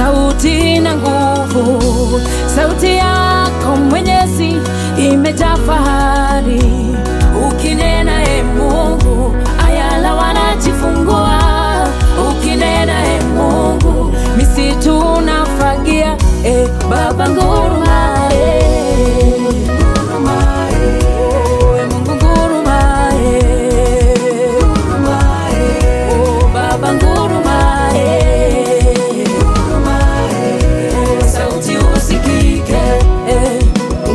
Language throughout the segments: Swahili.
sauti na nguvu. Sauti yako Mwenyezi imejaa fahari, ukinena e Mungu, ayala wanajifungua. Ukinena e Mungu, misitu unafagia. E Baba nguruma, e. Oh, e Mungu nguruma, e. Oh, Baba nguruma, e. Sauti usikike, e.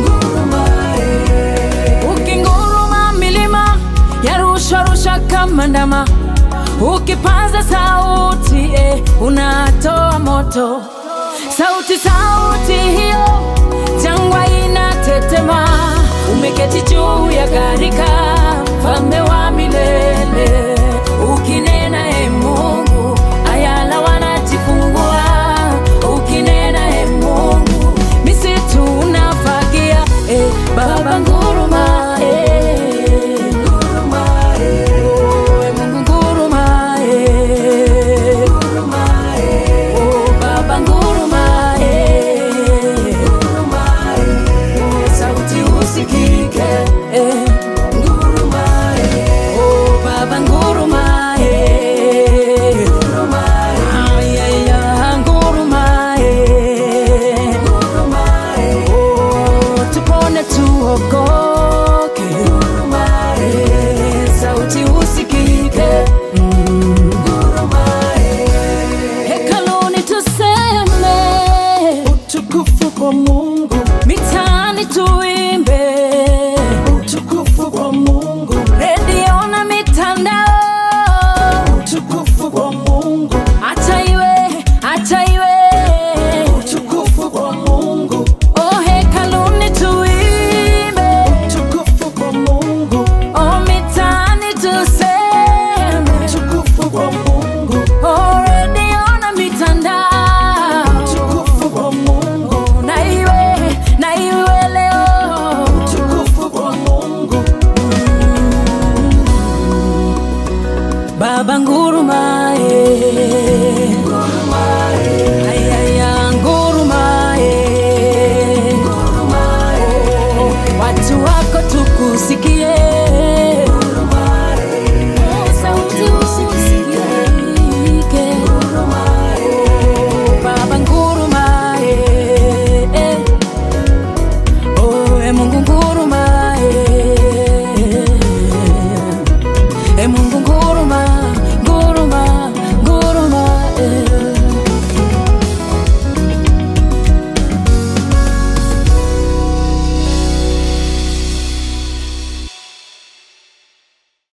Ukinguruma milima yarushwa rusha kama ndama, ukipaza sauti eh, unatoa moto. Sauti sauti hiyo, jangwa inatetema. Umeketi juu ya gharika, mfalme wa milele. Ukinena e Mungu, ayala wanajifungua. Ukinena e Mungu, misitu unafagia. E Baba nguruma, e nguruma, e oh, e Mungu nguruma, e nguruma, e oh Baba nguruma, e nguruma, e oh sauti usikike, e nguruma, e oh Baba nguruma, e nguruma, e ay ay ay nguruma, e nguruma, e oh tupone tuokoke, nguruma, e sauti usikike, mm. Hekaluni tuseme Utukufu kwa Mungu, mitaani tuimbe, utukufu kwa Mungu, redio na mitandao, utukufu kwa Mungu, acha iwe, acha iwe. utukufu kwa Mungu, Oh, hekaluni tuimbe, utukufu kwa Mungu, oh, mitaani tuseme, utukufu kwa Mungu, oh, redio na mitandao, utukufu kwa Mungu, na iwe, na iwe leo. utukufu kwa Mungu, Baba nguruma, eh.